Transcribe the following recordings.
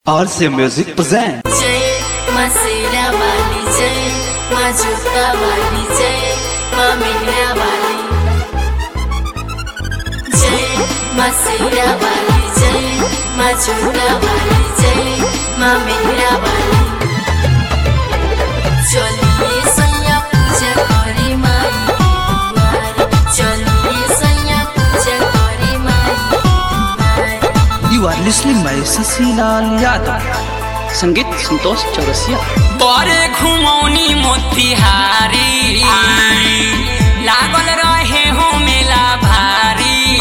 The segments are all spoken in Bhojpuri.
RC Music presents जय मा सेरा वाली जय मा जुता वाली जय मा मेरा वाली जय मा सेरा वाली जय मा जुता वाली जय मा मेरा वाली चलिए सैया पूजा करी माई दुआर चलिए सैया पूजा करी माई दुआर You are listening by Sasilal Yadav संगीत संतोष चौरसिया बरे घुमौनी मोतिहारी लागल रहे हो मेला भारी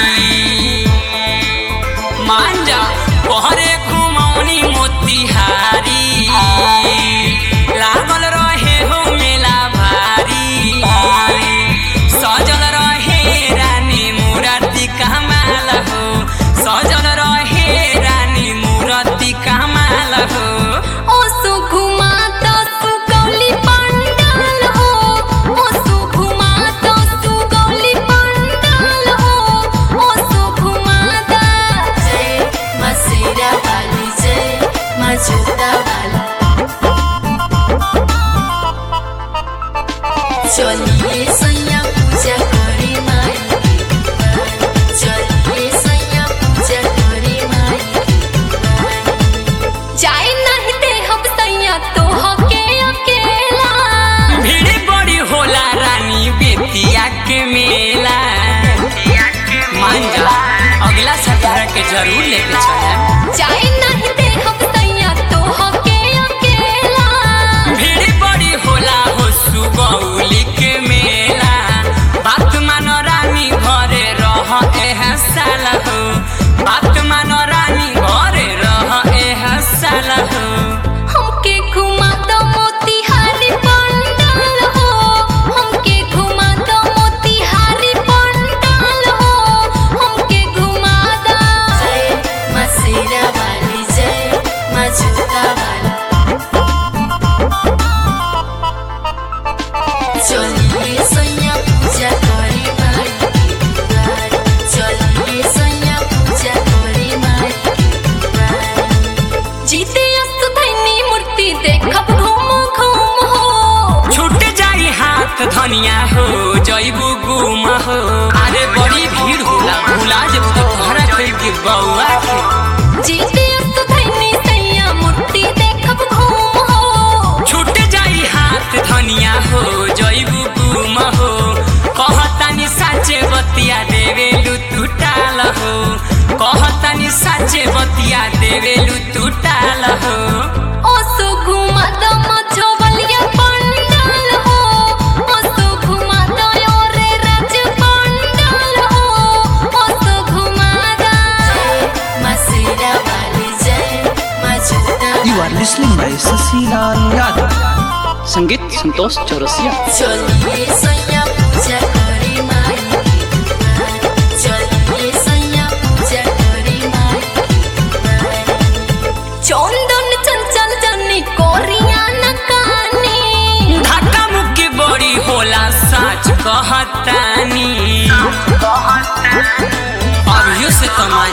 मांजा बरे घुमौनी मोतिहारी लागल रहे हो मेला भारी सजल रहे रानी मुराती कमाल हो सजल रहे रानी मुराती कमाल हो ओ सुघुमाता सुगौली पंडाल हो ओ सुघुमाता सुगौली पंडाल हो ओ सुघुमाता जय मसेरा वाली जय मजूदा वाली चलिए सैया पूजा करे माई के दुआर। चलिए सैया पूजा करे माई के दुआर। जाए नहीं दे हम सैया तो हके अकेला भीड़ बड़ी होला रानी बेतिया के मेला मांजा अगला सप्ताह के जरूर लेके चला जाए नहीं दे हम सैया तो हके अकेला भीड़ बड़ी होला हो सुगौली के मेला बात मानो रानी घरे रह एह साल हो बात मानो रानी घरे रह एह साल हो हमके घुमा दो मोतिहारी पंडाल हो हमके घुमा दो मोतिहारी पंडाल हो हमके घुमा दो जय मसेरा वाली जय मजूदा वाली चलिए सैया पूजा करे माई के दुआर चलिए सैया पूजा करे माई के दुआर जीते अस्त धैनी मूर्ति देखब घूम घूम हो छूट जाई हाथ धनिया हो जैबू गुम हो अरे बड़ी भीड़ होला भुला जब तो घर के बउआ के जीते अस्त धैनी सैया मूर्ति देखब घूम हो छूट जाई हाथ धनिया हो जैबू गुम हो कहतानी साचे बतिया देवेलु टूटाल हो कहतानी साचे बतिया देवेलु टूटाल हो ओ सो घुमा दो मझोवलिया पंडाल हो ओ सो घुमा दो ओरे राज पंडाल हो ओ सो घुमा दो जय मसेरा वाली जय मजूदा You are listening by Sasilal Yadav संगीत संतोष चौरसिया चलिए सैया पूजा करे माई के दुआर चलिए सैया पूजा करे माई के दुआर चंदन चंचल जनी कोरिया न कानी धक्का मुक्की बड़ी होला सच कहतानी अभियो से कमा